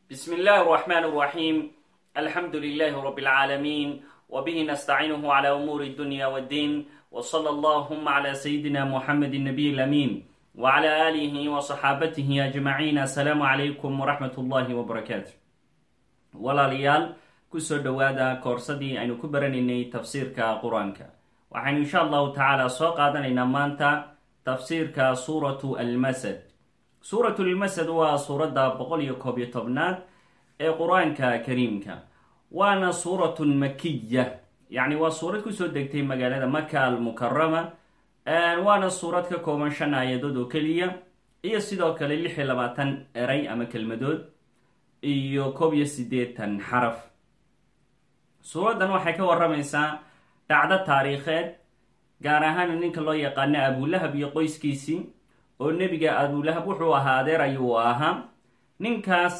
بسم الله الرحمن الرحيم الحمد لله رب العالمين وبه نستعينه على أمور الدنيا والدين وصلى اللهم على سيدنا محمد النبي الأمين وعلى آله وصحابته أجمعين السلام عليكم ورحمة الله وبركاته walaalayaal kusoo dhowaada koorsadii aynu ku baranaynay tafsiirka qur-aanka waxaynu insha allahu tacaala soo qaadanaynaa maanta tafsiirka suuratu almasad suuratu lmasad waa suuradda boqol iyo koob iyo tobnaad ee qur-aanka kariimka waana suuratun makiya yacni waa suurad kusoo degtay magaalada maka almukarama waana suurad ka kooban shan aayadood oo keliya iyo sidoo kale lix iyo labaatan eray ama kelmadood iyo koob iyo siddeetan xaraf suuraddan waxay ka waramaysaa dhacdo taariikheed gaar ahaan ninka loo yaqaano abulahab iyo qoyskiisii oo nebiga abulahab wuxuu ahaa adeer ayuu ahaa ninkaas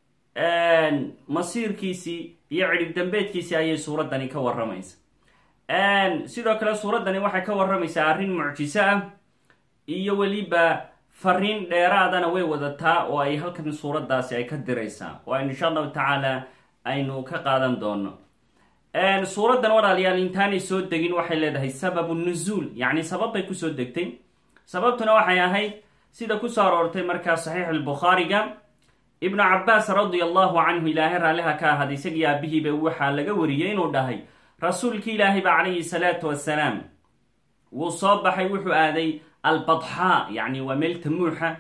masiirkiisii iyo cidhib dambeedkiisii ayay suuraddani ka waramaysa sidoo kale suuraddani waxay ka waramaysaa arrin mucjiso ah iyo weliba fariin dheeraadana way wadataa oo ay halkan suuraddaasi ay ka diraysaa oo aynu insha allahu tacaala aynu ka qaadan doono suuraddan walaalayaal intaanay soo degin waxay leedahay sababu nuzuul yacni sabab bay kusoo degtay sababtuna waxay ahayd sida kusoo aroortay markaa saxiixulbukhaariga ibnu cabaas radia allahu canhu ilaahay raalliha ka ahada isagii aabihiiba waxaa laga wariyey inuu dhahay rasuulkii ilaahay ba calayhi salaatu wasalaam wuu soo baxay wuxuu aaday albadxaa yacni waa meel tamuuxa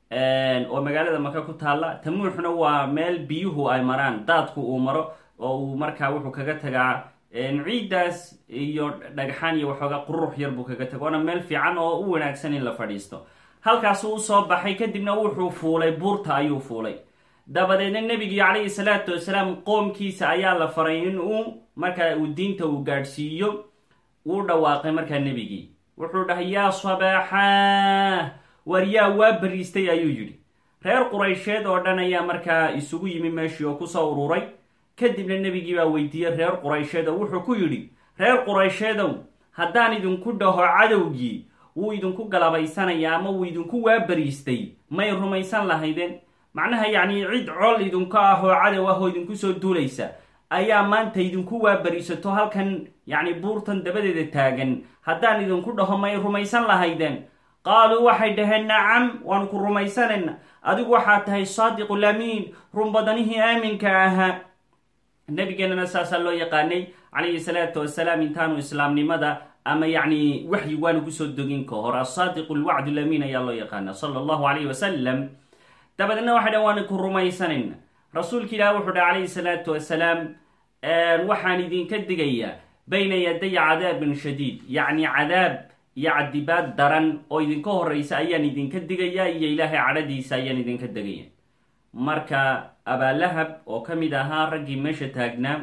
oo magaalada maka ku taalla tamuuxna waa meel biyuhu ay maraan daadku uu maro oo uu markaa wuxuu kaga tagaa ciiddaas iyo dhagxaan iyo waxoogaa qurux yar buu kaga taga waana meel fiican oo u wanaagsan in la fadhiisto halkaasuu usoo baxay kadibna wuxuu fuulay buurta ayuu fuulay dabadeedna nebigii calayhi salaatu wasalaam qoomkiisa ayaa la faray in uu markaa uu diinta uu gaadhsiiyo wuu dhawaaqay markaa nebigii wuxuu dhahay yaa sabaaxaa war yaa waa bariistay ayuu yidhi reer quraysheed oo dhan ayaa markaa isugu yimi meeshii oo kusoo ururay kadibna nebigii baa weydiiyey reer quraysheed oo wuxuu ku yidhi reer quraysheedow haddaan idinku dhaho cadowgii wuu idinku galabaysanaya ama wuu idinku waabariistay may rumaysan lahaydeen macnaha yacni cid col idinku ah oo cadow ah oo idinku soo duulaysa ayaa maanta idinku waabariisato halkan yacni buurtan dabadeeda taagan haddaan idinku dhaho may rumaysan lahaydeen qaaluu waxay dhaheen nacam waanu ku rumaysanayna adigu waxaa tahay saadiqulamiin runbadanihii aaminka ahaa nabigeenana saasaa loo yaqaanay calayhi salaatu wasalaam intaanu islaamnimada ama yacni waxyi waanu kusoo dogin ka hor asaadiqu lwacdu lamiin ayaa loo yaqaana sala allahu calayhi wasalam dabadeedna waxay dhaheen waanu ku rumaysanayna rasuulka ilaah wuxuu dhaha calayhi salaatu wasalaam waxaan idinka digayaa bayna yaday cadaabin shadiid yacni cadaab iyo cadibaad daran oo idinka horeysa ayaan idinka digayaa iyo ilaahay cadhadiisa ayaan idinka degaya marka abaalahab oo ka mid ahaa raggii meesha taagnaa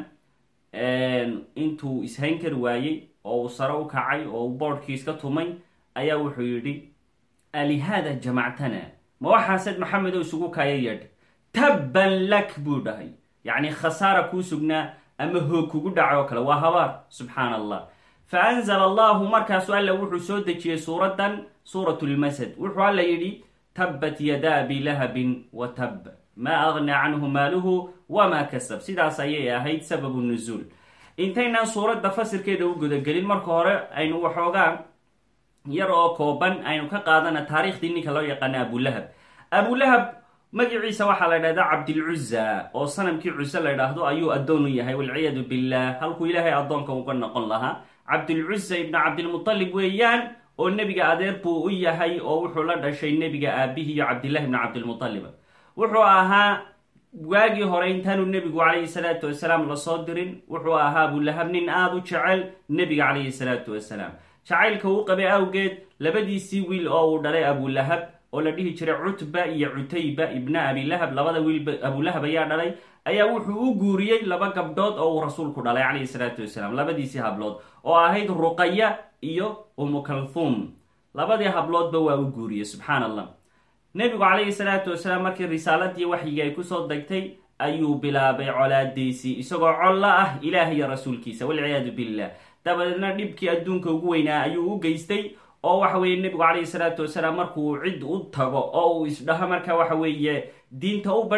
intuu ishayn kari waayey oo uu sare u kacay oo uu boodhkii iska tumay ayaa wuxuu yidhi alihaada jamactana ma waxaaseed maxamedow isugu kaaya yeedh tabban lak buu dhahay yacni khasaara kuu sugnaa ama hoog kugu dhaca oo kale waa habaar subxaan allah fa anzala allahu markaasu alla wuxuu soo dejiyey suuraddan suurat lmasad wuxuu alla yidhi tabbat yadaa abilahabin wa tab maa aghnaa canhu maaluhu wamaa kasab sidaas ayay ahayd sababu nuzuul intaynaan suuradda fasirkeeda u gudagelin marka hore aynu waxoogaa yar oo kooban aynu ka qaadana taariikhdii ninka loo yaqaano abulahab abulahab magaciisa waxaa la ydhahdaa cabdilcuza oo sanamkii cuse la ydhaahdo ayuu addoon u yahay walciyaadu billah halkuu ilaahay addoonka uga noqon lahaa cabdilcuza ibnu cabdilmutalib weeyaan oo nebiga adeer buu u yahay oo wuxuu la dhashay nebiga aabihii iyo cabdillahi ibnu cabdilmutalib wuxuu ahaa waagii hore intaanu nebigu calayhi salaatu wasalaam lasoo dirin wuxuu ahaa abulahab nin aada u jecel nebiga calayhi salaatu wasalaam jacaylka uu qabay awgeed labadiisii wiil oo uu dhalay abulahab oo la dhihi jiray cutba iyo cutayba ibna abilahab labada wiilba abulahab ayaa dhalay ayaa wuxuu u guuriyey laba gabdhood oo uu rasuulku dhalay calayhi salaatu wasalaam labadiisii hablood oo ahayd ruqaya iyo umukalthum labadii habloodba waa u guuriyey subxaan allah nebigu calayhi salaatu wasalaam markii risaaladii waxyigii ay kusoo degtay ayuu bilaabay colaadiisii isagoo colla ah ilaah iyo rasuulkiisa walciyaadu billah dabadeedna dhibkii adduunka ugu weynaa ayuu u geystay oo waxa weeye nebigu calayhi salaatu wasalaam markuu cid u tago oo uu isdhaho marka waxa weeye diinta u bandhig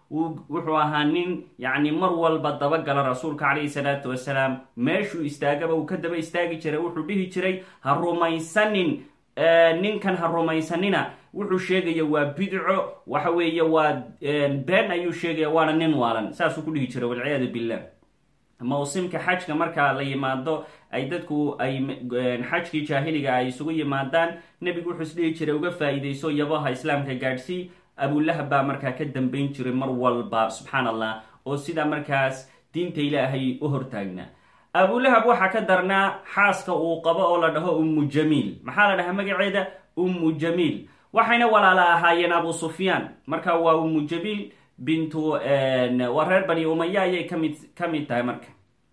wuxuu ahaa nin yacni mar walba dabagala rasuulka calayhi salaatu wasalaam meeshuu istaagaba uu ka daba istaagi jiray wuxuu dhihi jiray ha rumaysanin ninkan ha rumaysanina wuxuu sheegaya waa bidco waxa weeye waa been ayuu sheegaya waana nin waalan saasuu ku dhihi jiray walciyaadu billah mawsimka xajka marka la yimaado ay dadku ay xajkii jaahiliga ay isugu yimaadaan nebigu wuxuu isdhihi jiray uga faa-iideyso yabaha islaamka gaadhsii abulahab baa markaa ka dambeyn jiray mar walba subxaan allah oo sidaa markaas diinta ilaahay u hortaagnaa abulahab waxaa ka darnaa xaaska uu qabo oo la dhaho ummu jamiil maxaa la dhahaa magaceeda ummu jamiil waxayna walaala ahaayeen abu sufyaan marka waa ummu jamiil bintu waa reer bani umaya ayay kamid ka mid tahay marka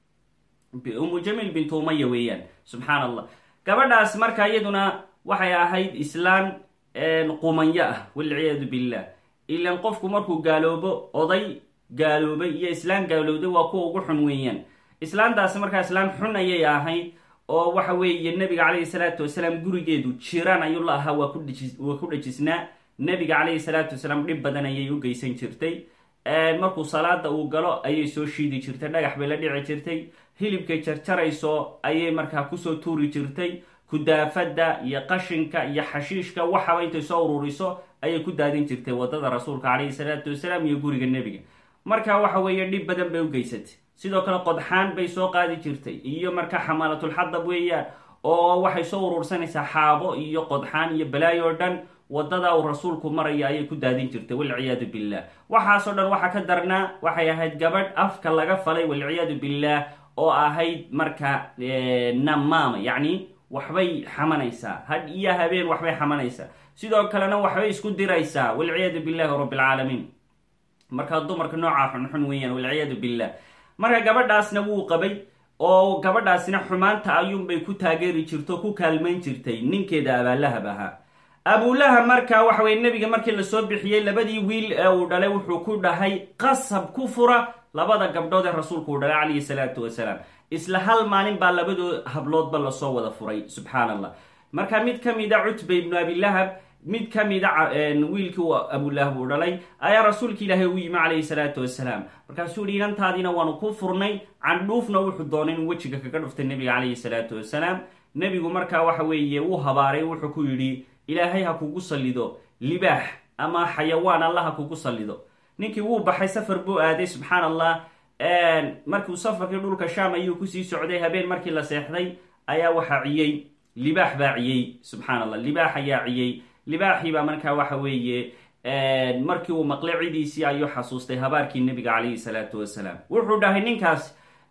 ummu jamiil bintu umaya weeyaan subxaan allah gabadhaas marka iyaduna waxay ahayd islaan qumanyo ah walciyaadu billah ilan qofku markuu gaaloobo oday gaaloobay iyo islaan gaalowday waa kuwa ugu xun weeyaan islaantaasi markaa islaan xun ayay ahayd oo waxa weeye nebiga calayhi salaatu wasalaam gurigeedu jiraan ayuu la ahaa waa kuwaa ku dhejisnaa nebiga calayhi salaatu wasalaam dhib badan ayay u geysan jirtay markuu salaada uu galo ayay soo shiidi jirtay dhagax bay la dhici jirtay hilibkay jarjarayso ayay markaa kusoo tuuri jirtay kudaafada iyo qashinka iyo xashiishka waxaba intay soo ururiso ayay ku daadin jirtay wadada rasuulka calayhi salaatu wasalaam iyo guriga nebiga marka waxa weeye dhib badan bay u geysatay sidoo kale qodxaan bay soo qaadi jirtay iyo marka xamaalatulxadab weeyaan oo waxay soo urursanaysaa xaabo iyo qodxaan iyo balaayo o dhan wadada uu rasuulku maraya ayay ku daadin jirtay walciyaadu billah waxaasoo dhan waxaa ka darnaa waxay ahayd gabadh afka laga falay walciyaadu billah oo ahayd marka namaama yacni waxbay xamanaysaa had iyo habeen waxbay xamanaysaa sidoo kalena waxbay isku diraysaa walciyaadu billahi rabbilcaalamiin markaa dumarka noocaa xunxun weeyaan walciyaadu billah marka gabadhaasna wuu qabay oo gabadhaasina xumaanta ayuunbay ku taageeri jirto ku kaalmayn jirtay ninkeeda abaalahab ahaa abulahab marka waxa weye nebiga markii lasoo bixiyey labadii wiil ee uu dhalay wuxuu ku dhahay qasab ku fura labada gabdhood ee rasuulku uu dhalay calayhi salaatu wasalaam isla hal maalin baa labadoo habloodba lasoo wada furay subxaan allah marka mid ka mida cutba ibnu abilahab mid ka mida wiilkii uu abulahab uu dhalay ayaa rasuulka ilaahay u yimi calayhi salaatu wasalaam markaasuu yihi inantaadiina waanu ku furnay candhuufna wuxuu doonay inuu wejiga kaga dhuftay nebiga calayhi salaatu wasalaam nebigu markaa waxa weeye uu habaaray wuxuu ku yidhi ilaahay ha kugu sallido libaax ama xayawaan alla ha kugu sallido ninkii wuu baxay safar buu aaday subxaan allah markuu safarkii dhulka shaam ayuu kusii socday habeen markii la seexday ayaa waxaa ciyey libaax baa ciyey subxaan allah libaax ayaa ciyey libaaxii baa markaa waxa weeye markii uu maqlay cidiisii ayuu xasuustay habaarkii nebiga calayhi salaatu wasalaam wuxuu dhahay ninkaas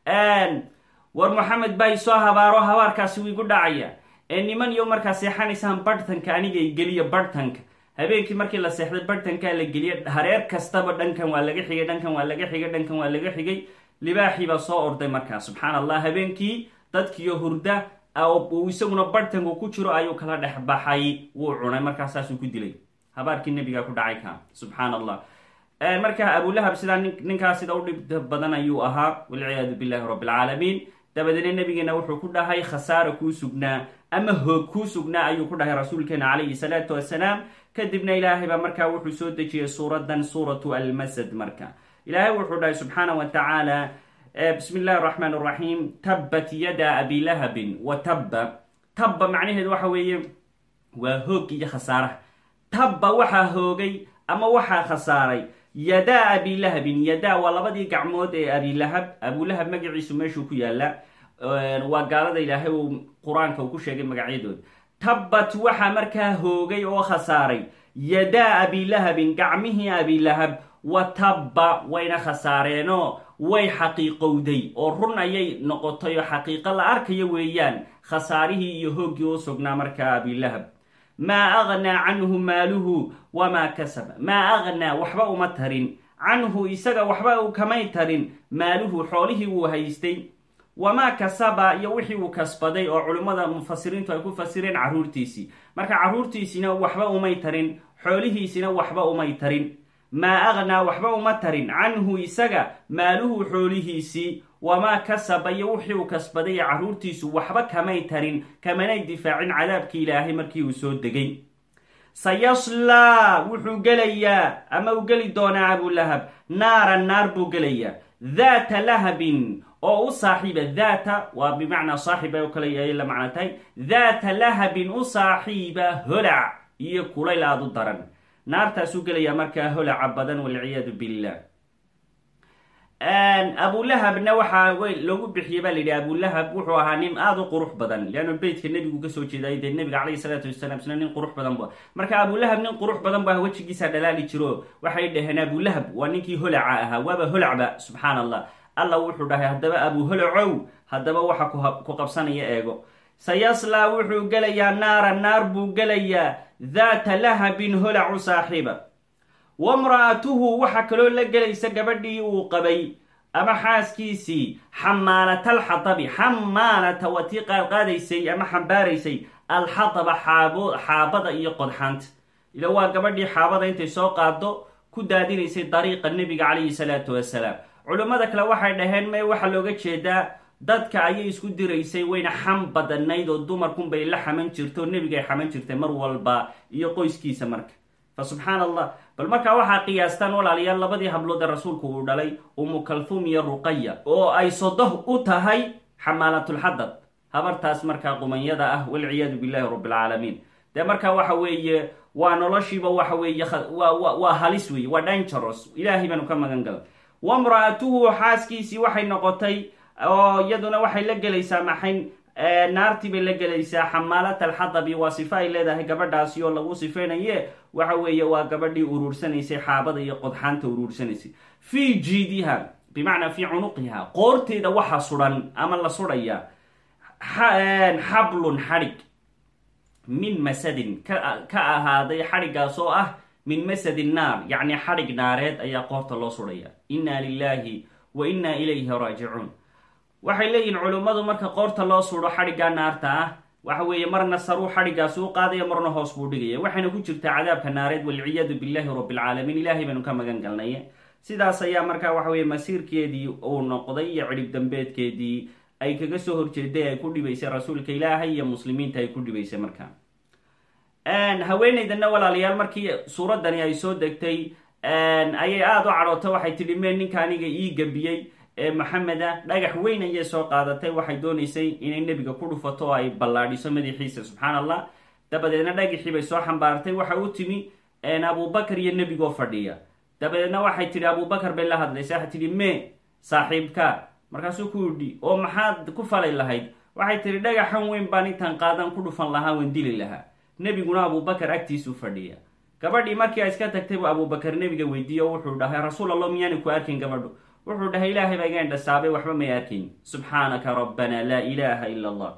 war moxamed baa isoo habaaro habaarkaasi wuu igu dhacaya ee niman iyo markaa seexanaysaan barhtanka anigay geliya barhtanka habeenkii markii la seexday barhtankaa la geliya hareer kastaba dhankan waa laga xigay dhankan waa laga xigay dhankan waa laga xigay libaaxii baa soo orday markaa subxaan allah habeenkii dadkiiyo hurda uu isaguna barhtanku ku jiro ayuu kala dhex baxay wuu cunay markaa saasuu ku dilay habaarkii nebigaa ku dhacay ka subxaan allah markaa abulahab sidaa ninkaas sida u dhib badan ayuu ahaa walciyaadu billahi rabbi alcaalamiin dabadeedna nabigeena wuxuu ku dhahay khasaara kuu sugnaa ama hoog kuu sugnaa ayuu ku dhahay rasuulkeena calayhi salaatu wasalaam kadibna ilaahay baa markaa wuxuu soo dejiyey suuradan suuratu almasad marka ilaahay wuxuu dhahay subxaana wa tacaala bismi illahi araxmaan araxiim tabbat yada abi lahabin wa tabba tabba macnaheedu waxa weeye waa hoog iyo khasaaraha tabba waxaa hoogay ama waxaa khasaaray yadaa abilahabin yadaa waa labadii gacmood ee abilahab abulahab magaciisu meeshuu ku yaala waa gaalada ilaahay uu qur-aanka uu ku sheegay magacyadooda tabbat waxaa markaa hoogay oo khasaaray yadaa abilahabin gacmihii abilahab wa tabba wayna khasaareenoo way xaqiiqowday oo run ayay noqotay oo xaqiiqo la arkayo weeyaan khasaarihii iyo hooggii u sugnaa markaa abilahab maa aghnaa canhu maaluhu wamaa kasaba maa aghnaa waxba uma tarin canhu isaga waxba uu kamay tarin maaluhu xoolihii wuu haystay wamaa kasaba iyo wixii uu kasbaday oo culimmada mufasiriintu ay ku fasireen carruurtiisii marka carruurtiisina waxba umay tarin xoolihiisina waxba umay tarin maa aghnaa waxba uma tarin canhu isaga maaluhu xoolihiisii wamaa kasaba iyo wixii uu kasbaday ee carruurtiisu waxba kamay tarin kamanay difaacin cadaabkii ilaahay markii uu soo degay sayaslaa wuxuu gelayaa ama uu geli doonaa abulahab naaran naar buu gelayaa daata lahabin oo u saaxiiba daata waa bimacnaa saaxiba oo kale ayay la macno tahay daata lahabin u saaxiiba holac iyo kulayl aada u daran naartaasuu gelayaa markaa holaca badan walciyaadu billah abulahabna waxaa loogu bixiyey baa la yidhi abulahab wuxuu ahaa nin aada u qurux badan leanna beytka nebigu kasoo jeeday dee nebiga calayhi salaatu wasalaam isna nin qurux badan bu marka abulahab nin qurux badan bu wejigiisa dhalaali jiro waxay dhaheen abulahab waa ninkii holaca ahaa waaba holacba subxaan allah alla wuxuu dhahay haddaba abu holacow haddaba waxa ku qabsanaya eego sayaslaa wuxuu gelayaa naara naar buu gelayaa daata lahabin holacu saaxiiba wamra'atuhu waxaa kaloo la gelaysa gabadhii uu qabay ama xaaskiisii xamaalata alxatabi xamaalata waa tii qaadqaadaysay ama xambaaraysay alxataba xaabo xaabada iyo qodxaanta ila waa gabadhii xaabada intay soo qaado ku daadinaysay dariiqa nebiga calayhi salaatu wasalaam culummada kale waxay dhaheen may waxaa looga jeedaa dadka ayay isku diraysay wayna xam badanayd oo dumarkunbay la xaman jirto nebigay xaman jirtay mar walba iyo qoyskiisa marka fa subxaan allah bal markaa waxaa qiyaastaan walaalayaal labadii hablood ee rasuulku uu dhalay umu kalfuum iyo ruqaya oo ay sodoh u tahay xamaalatulxadab habartaas markaa qumanyada ah walciyaadu billahi rabbilcaalamiin dee markaa waxa weeye waa noloshiiba waxa weeye waa halis weeye waa dangeros ilaahay baanu ka magan galay wamra'atuhu xaaskiisii waxay noqotay oo iyaduna waxay la gelaysaa maxay naartii bay la gelaysaa xamaalata alxadabi waa sifo ay leedahay gabadhaasi oo lagu sifeynaye waxa weeye waa gabadhii uruursanaysay xaabada iyo qodxaanta uruursanaysay fii jiidiha bimacnaa fii cunuqiha qoorteeda waxaa sudan ama la sudhaya xablun xadhig min masadin ka ahaaday xadhigaas oo ah min masadi naar yacni xadhig naareed ayaa qoorta loo sudhaya inna lilaahi wa inna ilayhi raajicuun waxay leeyihin culummadu marka qoorta loo sudo xadhiggaa naarta ah waxa weeye marna saruu xadhiggaasi u qaadaya marna hoos buu dhigaya waxayna ku jirtaa cadaabka naareed walciyaadu billahi rabbilcaalamiin ilaahay baynu ka magan galnay sidaas ayaa markaa waxa weye masiirkeedii uu noqday iyo cidhib dambeedkeedii ay kaga soo horjeeday ay ku dhibaysay rasuulka ilaahay iyo muslimiinta ay ku dhibaysay markaa haweenaydana walaalayaal markii suuraddani ay soo degtay ayay aada u cadhootay waxay tidhi mee ninka aniga ii gabiyey ee maxameda dhagax weyn ayay soo qaadatay waxay doonaysay inay nebiga ku dhufato oo ay ballaadhiso madaxiisa subxaan allah dabadeedna dhagaxii bay soo xambaartay waxa u timi abubakar iyo nebigoo fadhiya dabadeedna waxay tidhi abubakar bay la hadlaysa waxay tidhi mee saaxiibka markaasuu ku idhi oo maxaad ku falay lahayd waxay tidhi dhagaxan weyn baan intaan qaadan ku dhufan lahaa waan dili lahaa nebiguna abubakar agtiisuu fadhiya gabadhii markii ay iska tagtay buu abubakar nebiga weydiiye oo wuxuu dhahay rasuul allah miyaani ku arkin gabadhu wuxuu dhahay ilaahay baa iga indhasaabay waxba may arkayn subxaanaka rabbana laa ilaaha ila allah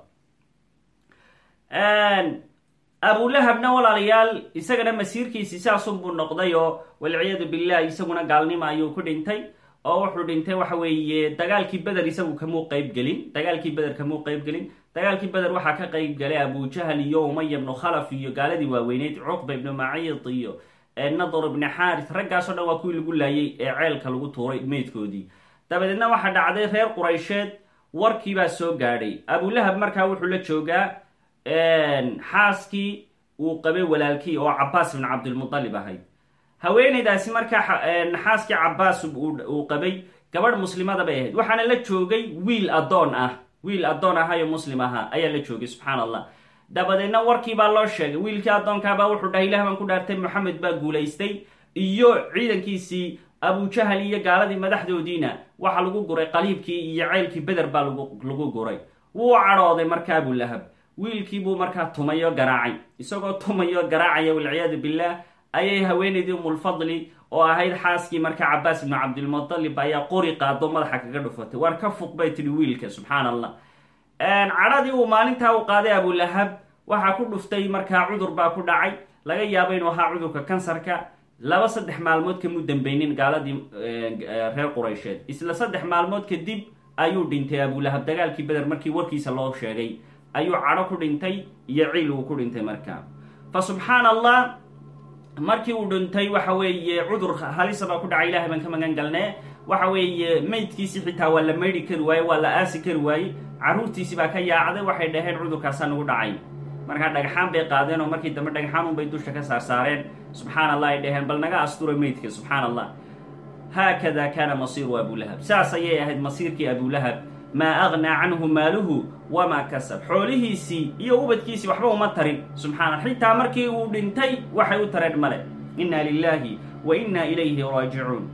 abulahabna walaalayaal isagana masiirkiisi saasun buu noqday oo walciyaadu billah isaguna gaalnimo ayuu ku dhintay oo wuxuu dhintay waxa weeye dagaalkii beder isagu kamuu qeybgelin dagaalkii beder kamuu qeybgelin dagaalkii beder waxaa ka qeyb galay abujahal iyo umaya ibnu khalaf iyo gaaladii waaweyneyd cuqba ibnu maciid iyo nadr ibni xaaris raggaasoo dhan waa kuwii lagu laayay ee ceelka lagu tuuray meydkoodii dabadeedna waxaa dhacday reer quraysheed warkiibaa soo gaadhay abulahab markaa wuxuu la joogaa xaaskii uu qabay walaalkii oo cabaas ibn cabdilmutalib ahayd haweenaydaasi markaa xaaskii cabaas uu qabay gabadh muslimada bay ahayd waxaana la joogay wiil addoon ah wiil addoon ahayo muslim ahaa ayaa la joogay subxaan allah dabadeedna warkii baa loo sheegay wiilkii addoonkaabaa wuxuu dhahay ilah baan ku dhaartay moxamed baa guulaystay iyo ciidankiisii abujahal iyo gaaladii madaxdoodiina waxaa lagu guray qaliibkii iyo ceylkii beder baa lagu guray wuu cadhooday marka abulahab wiilkiibuu markaa tumayo garaacay isagoo tumayo garaacaya walciyaadu billaah ayay haweenaydii umulfadli oo ahayd xaaskii markaa cabaas ibnu cabdilmutalib ayaa qori qaado madaxa kaga dhufatay waar ka fuq bay tidhi wiilka subxaan allah cadhadii uu maalintaa u qaaday abulahab waxaa ku dhuftay markaa cudur baa ku dhacay laga yaabo inuu ahaa cudurka kansarka laba saddex maalmood kamuu dambeynin gaaladii reer quraysheed isla saddex maalmood kadib ayuu dhintay abulahab dagaalkii beder markii warkiisa loo sheegay ayuu cadho ku dhintay iyo ciil uu ku dhintay markaa fa subxaan allah markii uu dhintay waxa weeye cudur halisa baa ku dhacay ilahay baan ka magan galnee waxa weeye meydkiisi xitaa waa la maydhi kari waaye waa la aasi kari waaye carruurtiisi baa ka yaacday waxay dhaheen cudurkaasaa nagu dhacay markaa dhagxaan bay qaadeen oo markii dambe dhagxaan unbay dusha ka saarsaareen subxaan allah ay dhaheen bal naga astura meydka subxaan allah haakada kaana masiiru abulahab saas ayay ahayd masiirkii abulahab maa agnaa canhu maaluhu wamaa kasab xoolihiisii iyo ubadkiisii waxba uma tarin subxaana xitaa markii uu dhintay waxay u tareen male inna lilaahi wa inna ilayhi raajicuun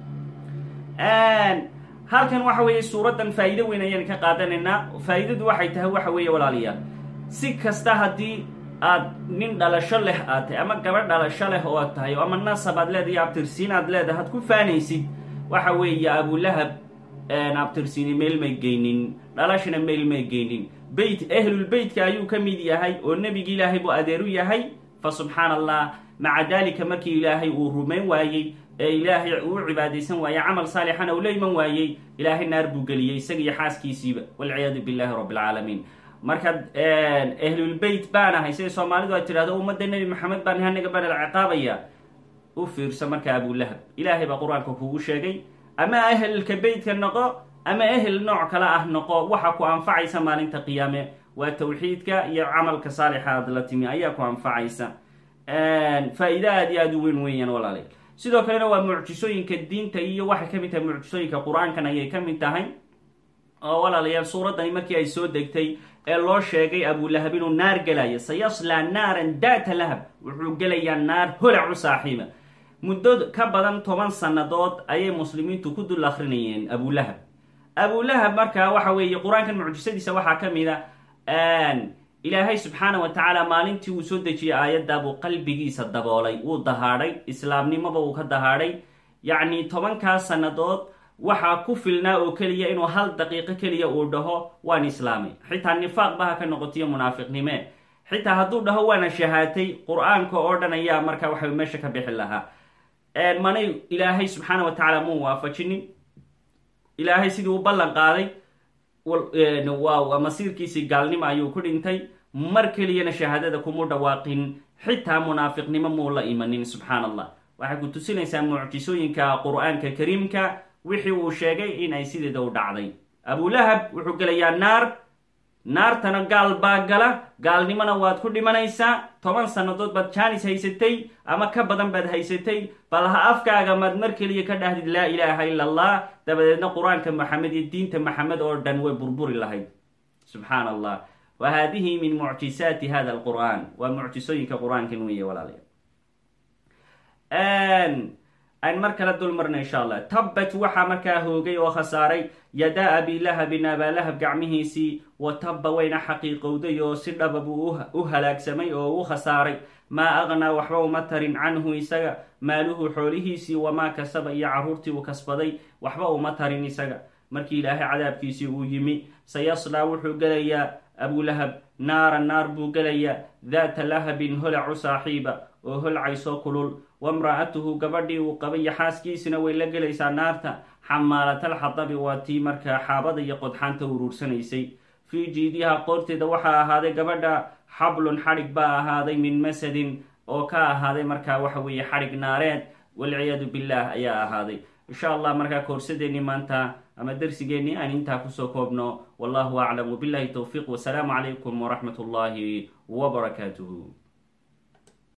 halkan waxa weeye suuraddan faa'iido weyn ayaan ka qaadanaynaa faa'iidadu waxay tahay waxa weeye walaalayaal si kasta haddii aad nin dhalasho leh aad tahay ama gabadh dhalasho leh oo ad tahay ama nasab aad leedahay abtirsiin aad leedahay had ku faanaysid waxa weeye abulahab abtirsiini meel may geynin dhalashana meel may geynin beyt ahlulbeytka ayuu ka mid yahay oo nebigi ilaahay buu adeer u yahay fa subxaana allah maca daalika markii ilaahay uu rumayn waayey ee ilaahay uu cibaadaysan waayey camal saalixana uu la iman waayey ilaahay naar buu geliyey isaga iyo xaaskiisiiba walciyaadu billahi rabbi alcaalamiin marka ahlulbeyt baan ahay sida soomaalidu ay tidhahdo ummadda nebi maxamed baan anaga baan la ciqaabaya u fiirsa marka abulahab ilaahay baa qur-aanka kugu sheegay ama ahelka beytka noqo ama ehel nooc kale ah noqo waxa ku anfacaysa maalinta qiyaame waa tawxiidka iyo camalka saalixa aad la timi ayaa ku anfacaysa faa-iide aad iyo aada u weyn weeyaan walaalayaal sidoo kalena waa mucjisooyinka diinta iyo waxay ka mid tahay mucjisooyinka qur-aankan ayay ka mid tahay oo walaalayaal suuraddani markii ay soo degtay ee loo sheegay abulahab inuu naar gelayo sayaslaa naaran daata lahab wuxuu gelayaa naar holac u saaxiiba muddo ka badan toban sannadood ayay muslimiintu ku dul akrinayeen abulahab abulahab markaa waxa weeye qur-aankan mucjisadiisa waxaa ka mid a ilaahay subxaana wa tacaala maalintii uu soo dejiyey aayadda buu qalbigiisa daboolay wuu dahaadhay islaamnimaba uu ka dahaadhay yacni tobankaas sannadood waxaa ku filnaa oo keliya inuu hal daqiiqo keliya uu dhaho waan islaamay xitaa nifaaq baha ka noqotiyo munaafiqnime xitaa hadduu dhaho waana shahaatay qur-aanka oo dhan ayaa markaa waxa meesha ka bixi lahaa manay ilaahay subxaana wa tacaala muu waafajinin ilaahay sidii u ballan qaaday waa masiirkiisii gaalnimo ayuu ku dhintay mar keliyana shahaadada kumu dhawaaqin xitaa munaafiqnimo muu la imanin subxaan allah waxay ku tusinaysaa mucjisooyinka qur-aanka kariimka wixii uu sheegay in ay sideeda u dhacday abulahab wuxuu gelayaa naar naartana gaal baa gala gaalnimona waad ku dhimanaysaa toban sannadood baad jaanis haysatay ama ka badan baad haysatay bal ha afkaaga maad mar keliya ka dhahdid laa ilaaha ila allah dabadeedna qur-aanka maxamed iyo diinta maxamed oo dhan way burburi lahayd subxaan allah wa haadihi min mucjisaati hada alqur'an waa mucjisooyinka qur-aankan weeye walaalayaal ayn mar kala dul marna insha allah tabbat waxaa markaa hoogay oo khasaaray yadaa abilahabin abaalahab gacmihiisii wa tabba wayna xaqiiqowday oo si dhaba buu u halaagsamay oo u khasaaray maa aqnaa waxba uma tarin canhu isaga maaluhu xoolihiisii wamaa kasaba iyo carruurtii uu kasbaday waxba uma tarin isaga markii ilaahay cadaabkiisii uu yimi sayaslaa wuxuu gelayaa abulahab naaran naar buu gelayaa daata lahabin holacu saaxiiba oo holcaysoo kulul wamra'atuhu gabadhii uu qabay iyo xaaskiisina way la gelaysaa naarta xamaalatalxadabi waa tii markaa xaabada iyo qodxaanta uruursanaysay fii jiidiha qoorteeda waxaa ahaaday gabadha xablun xadhig baa ahaaday min masadin oo ka ahaaday markaa waxa weeye xadhig naareed walciyaadu billaah ayaa ahaaday insha allah markaa koorsadeenii maanta ama darsigeennii aan intaa kusoo koobno wallahu aclam wabillahi towfiiq wasalaamu calaykum waraxmat ullaahi wbarakaatuhu